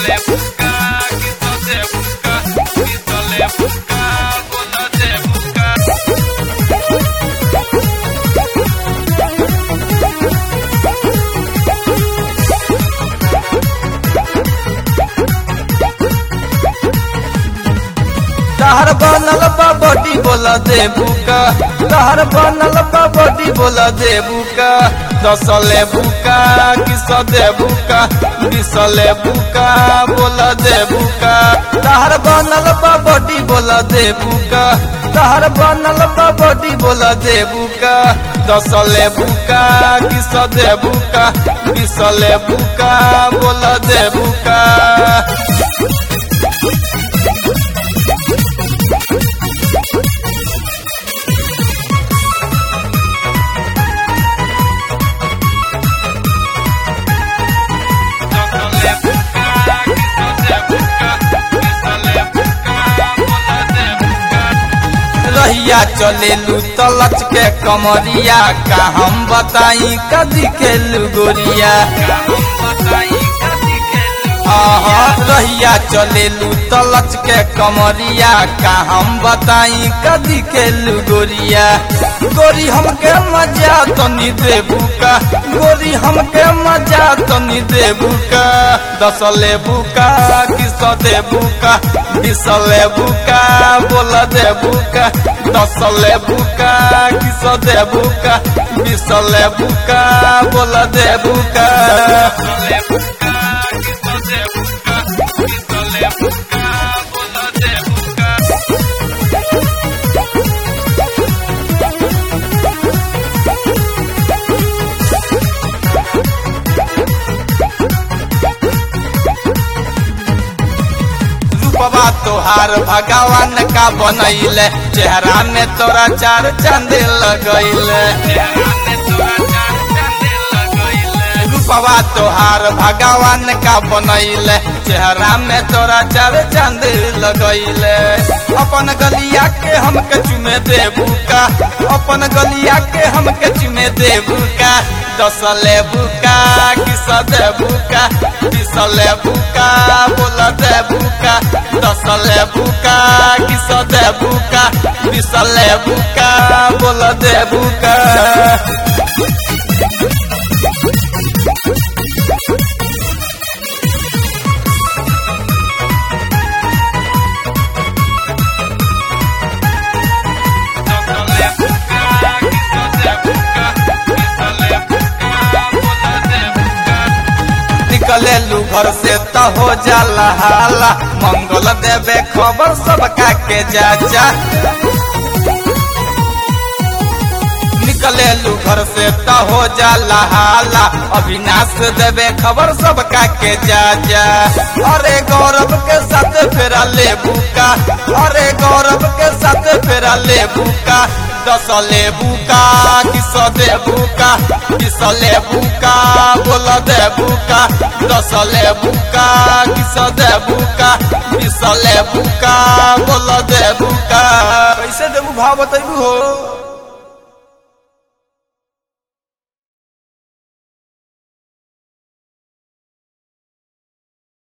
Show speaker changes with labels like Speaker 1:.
Speaker 1: Quítale busca, quítale busca, quítale busca, quítale busca.
Speaker 2: तहर बनल बा बॉडी बोला देबू का तहर बनल बा बॉडी बोला देबू का दसले बुका किस देबू का बिसले बुका बोला देबू का तहर बनल बा बॉडी बोला देबू का तहर बनल बा बॉडी बोला देबू का दसले बुका किस देबू का बिसले बुका बोला देबू का
Speaker 1: Quítale busca, quítale busca, quítale busca, quítale busca.
Speaker 2: रहिया चलेलू तलच के कमरिया का हम बताई कदी खेलू गोरिया
Speaker 1: हम बताई कदी खेलू
Speaker 2: आहा रहिया चलेलू तलच के कमरिया का हम बताई कदी खेलू गोरिया गोरी हमके मजा तनी देबू का गोरी हमके मजा तनी देबू का दसले बुका किस देबू का बिसले बुका बोल देबू का दसले बुका किस देबू का बिसले बुका बोल देबू का
Speaker 1: Quítale busca, quítale busca, quítale busca, quítale busca.
Speaker 2: रूपवा तोहार भगवान का बनैले चेहरा में तोरा चार चांद लगैले रूपवा तोहार भगवान का बनैले चेहरा में तोरा चार चांद लगैले अपन गलिया के हमके चुमे देबू का अपन गलिया के हमके चुमे देबू का दसले बुका किस देबू का बिसले बुका बोल देबू का दसले बुका किस देबू का बिसले बुका बोल देबू का निकलेलू घर से त हो जाला हाला मंगल देवे खबर सबका के जाचा निकलेलू घर से त हो जाला हाला अविनाश देवे खबर सबका के जाचा अरे गौरव के साथ फेरा ले बुका अरे गौरव के साथ फेरा ले बुका दस ले बुका किस दे बुका किस ले बुका बोल दे बुका दस ले बुका किस दे बुका किस ले बुका बोल दे बुका कैसे देबू भाव बतैबू हो